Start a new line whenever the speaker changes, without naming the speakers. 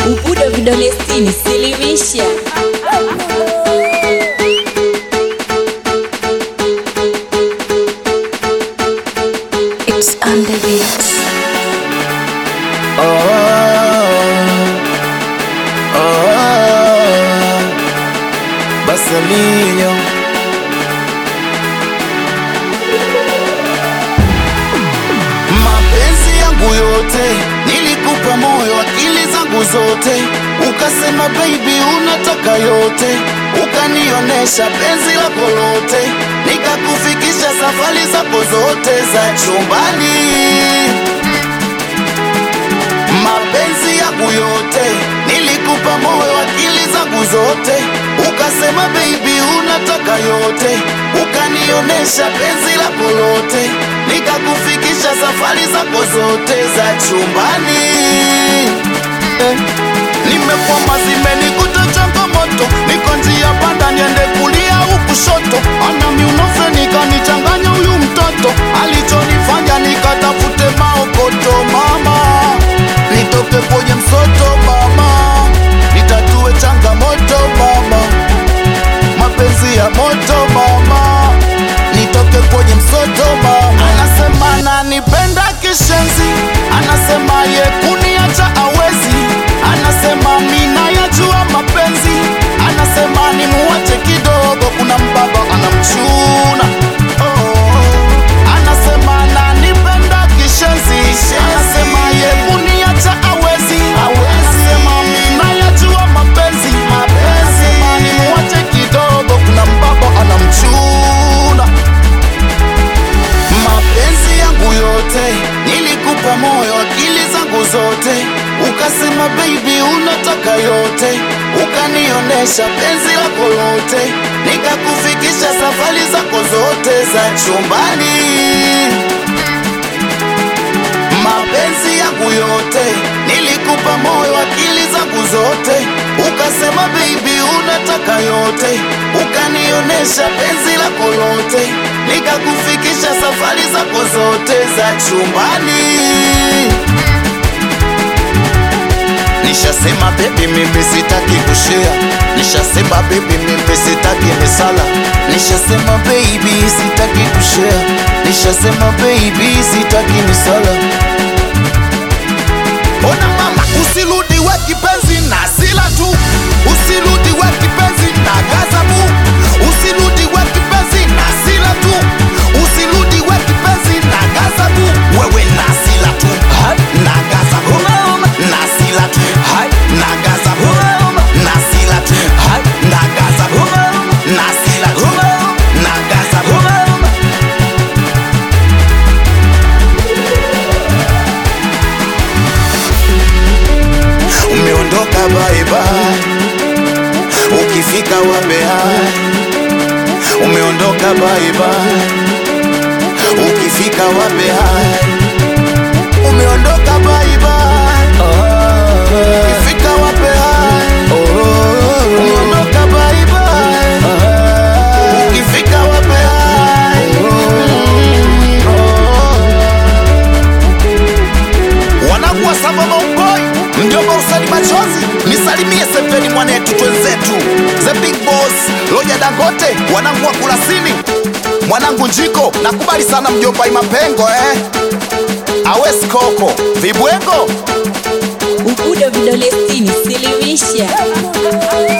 Ubudo vidole sitini, silimisha.
It's on the beats.
Oh, oh, Basalinho Mapenzi yangu yote nilikupa moyo, akili zangu zote, ukasema baby unataka yote, ukanionesha penzi lako lote, nikakufikisha safari zako zote za chumbani mapenzi yangu yote nilikupa moyo, akili zangu zote, ukasema baby unataka yote, ukanionesha penzi lako lote, nikakufikisha safari zako zote za chumbani eh. Nimekwama, zimenikuta changamoto, niko njia panda, niende kulia au kushoto, anami unofe nikanichanganya huyu mtoto, alichonifanya nikatafute maokoto mama nitoke kwenye msoto mama, nitatue changamoto mama, mapenzi ya moto mama, nitoke kwenye msoto mama. Anasema ananipenda kishenzi, anasema ye kuniacha awezi, anasema mina yajua mapenzi, anasema nimuache kidogo, kuna mbaba anamchuna oh. Anasema ananipenda kishenzi, anasema ye kuniacha awezi, anasema mina yajua mapenzi, anasema nimuache kidogo, kuna mbaba anamchuna mapenzi yangu yote nilikupa moyo, akili zangu zote, ukasema baby unataka yote, ukanionesha penzi lako lote, nikakufikisha safari zako zote za chumbani. Mapenzi yangu yote nilikupa moyo, akili zangu zote, ukasema baby unataka yote, ukanionesha penzi lako lote, nikakufikisha safari zako zote za chumbani. Nishasema baby mimi sitaki kushare, nishasema baby mimi sitaki misala, nishasema baby sitaki kushare, nishasema baby sitaki misala. Ona mama, usirudi we kipenzi na sila tu, usirudi we kipenzi na gazabu, usirudi we kipenzi na sila tu, usirudi we kipenzi na gazabu, wewe na sila tu, na gazabu, na sila tu, na gazabu, na sila tu, na gazabu, na sila tu, na gazabu. Umeondoka bye bye, ukifika wambea. Umeondoka bye bye, ukifika wambea. Umeondoka bye bye, ukifika wambea. Umeondoka bye bye, ukifika wambea. wanangu wa samba maupoi mjomba usani machozi nisalimie sepeni mwanetu twenzetu the big boss loja dangote wanangu wa kulasini mwanangu njiko nakubali sana mjomba imapengo eh awes koko vibwengo
Ubudo vidole sitini, silimisha.